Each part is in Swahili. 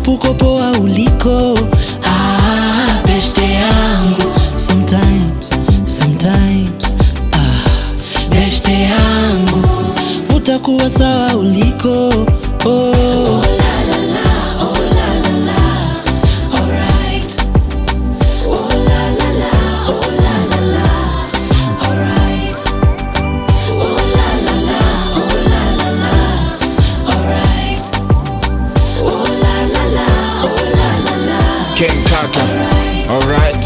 hope uko poa uliko ah, beshte yangu sometimes sometimes ah, beshte yangu utakuwa sawa uliko oh. King Kaka. Alright.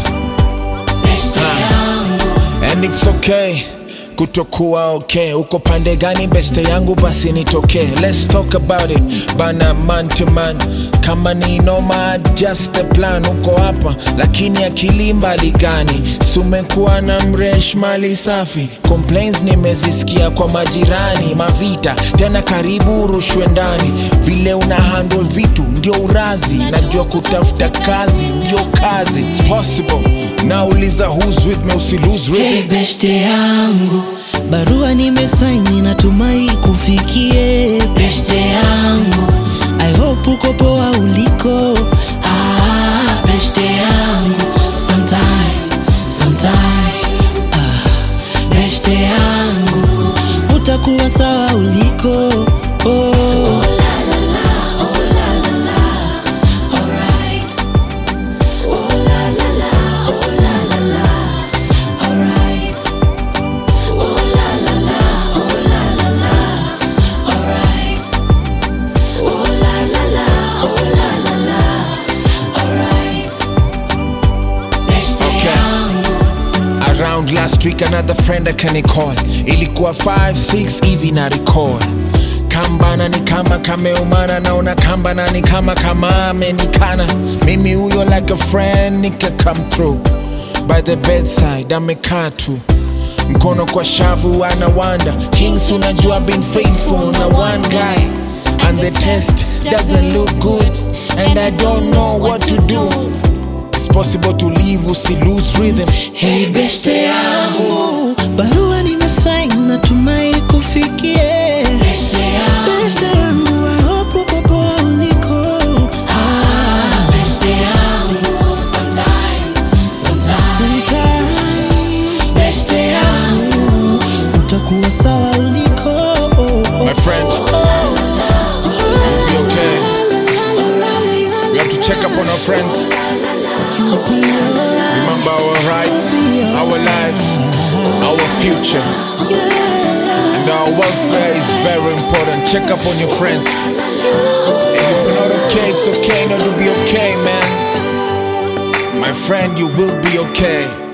And it's okay kutokuwa okay uko pande gani beste yangu basi nitokee let's talk about it bana man to man kama ni noma just the plan uko hapa lakini akili mbali gani sumekuwa na mresh mali safi complaints nimezisikia kwa majirani mavita tena karibu urushwe ndani vile una handle vitu ndio urazi najua kutafuta kazi ndio kazi It's possible nauliza who's with me usi lose rhythm. Hey, beshte yangu barua nimesaini natumai kufikie beshte yangu i hope uko poa uliko ah, beshte yangu sometimes sometimes ah, beshte yangu utakuwa sawa uliko oh. around last week another friend akanicall ilikuwa 5 hivi na recall kambana ni kama kameumana naona kambana ni kama kama amenikana mimi huyo like a friend nika come through by the bedside amekaa tu mkono kwa shavu anawanda kings unajua been faithful na one guy and the test doesn't look good and i don't know what to do it's possible to leave usi lose rhythm Hey beshte yangu barua nimesaini natumai kufikie beshte yangu beshte yangu I hope uko poa uliko ah, beshte yangu sometimes sometimes sometimes beshte yangu utakuwa sawa uliko My friend, be okay. We have to check up on our friends. Remember our rights, our lives, our future. And our welfare is very important. Check up on your friends. And if you're not okay, it's okay not to be okay, man. My friend, you will be okay.